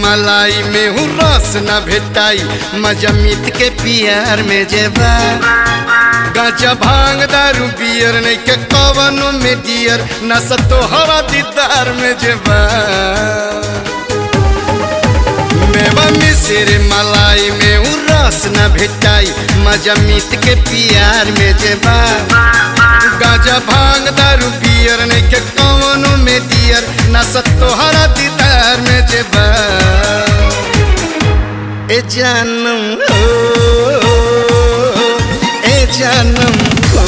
मलाई में हूँ रस न भेटाई मजा मीत के पियार में जेबा गांजा भांग दारू बियर नहीं के कवनो में डियर न सतो हवा दीदार में जेबा मेवा मिसिर मलाई में हूँ रस न भेटाई मजा मीत के पियार में जेबा गाजा भांग दारू पियर नहीं के कवनो में दियर न सतो हरा दीदार में जेबा ए जानम हो ए जानम हो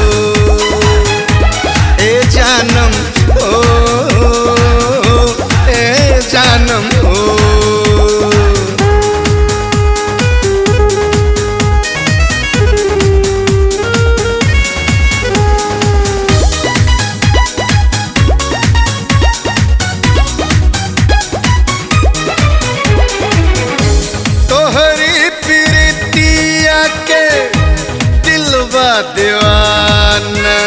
ए जानम हो ए जानम हो तोहरी प्रीतिया के दिलवा दीवाना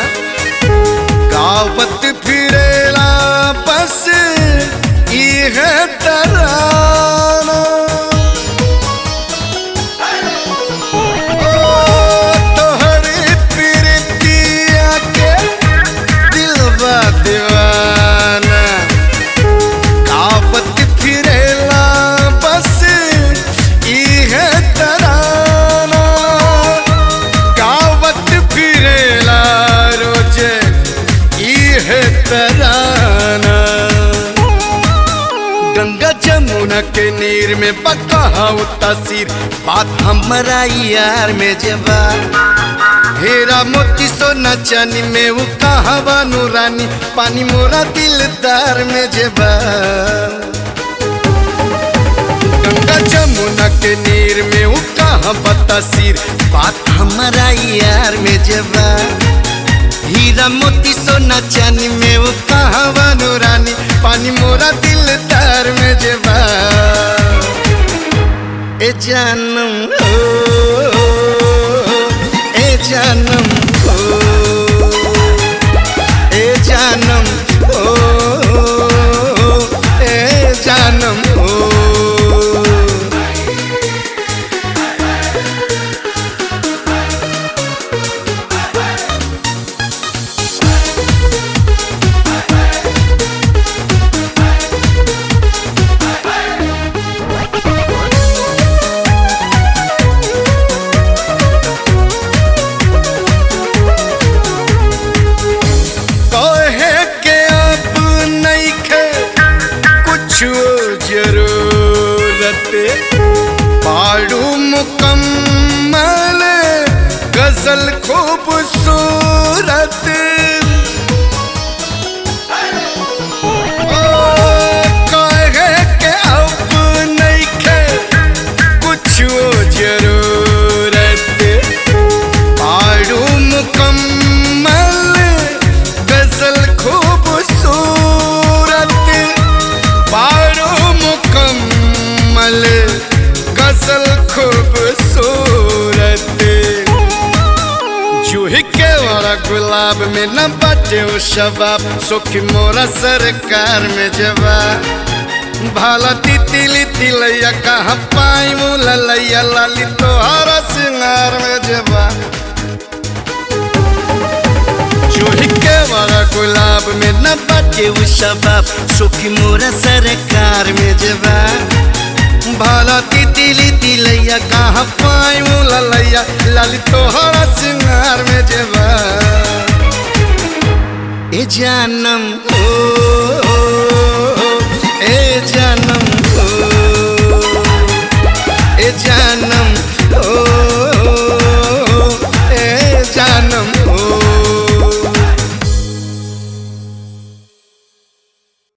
गावत फिरेला बस इह तराना ओ, तोहरी प्रीतिया के दिलवा दीवाना गावत फिरेला बस इह तराना गावत फिरेला रोज इह तराना गंगा जमुना के नीर में पका तस्वीर बात हमारा यार में जबा हेरा मोती सोना चानी में वो कहावा नूरानी पानी मोरा दिलदार में जेबा गंगा जमुना के नीर में वो कहा बतासीर बात हमारा यार में जेबा हीरा मोती सोना चानी में वो कहावा नूरानी पानी मोरा दिलदार में जेबा ए जानम हो ए जानम हो ए जानम हो ए जानम हो कहे के अब नइखे कुछो जरूरत पाड़ू मुकम्मल गजल खूबसूरत ओ, कहे के अब नइखे कुछो जरूरत पाड़ू मुकम्मल गजल खूबसूरत पाड़ू मुकम्मल गजल खूबसूरत जूही के वाला गुलाब में न बटे वो शबाब सुखी मोरा सरकार में जवाब भाला तितली तिलैया कहाँ पाई मुलैया लाली तोहरा सिंगार में जबा चूही के वाला गुलाब में न बाटे वो शबाब सुखी मोरा सरकार में जबा भाला तितली तिलैया कहाँ पाई मुलैया लाली तोहरा सिंगार में जबा ए जानम हो ए जानम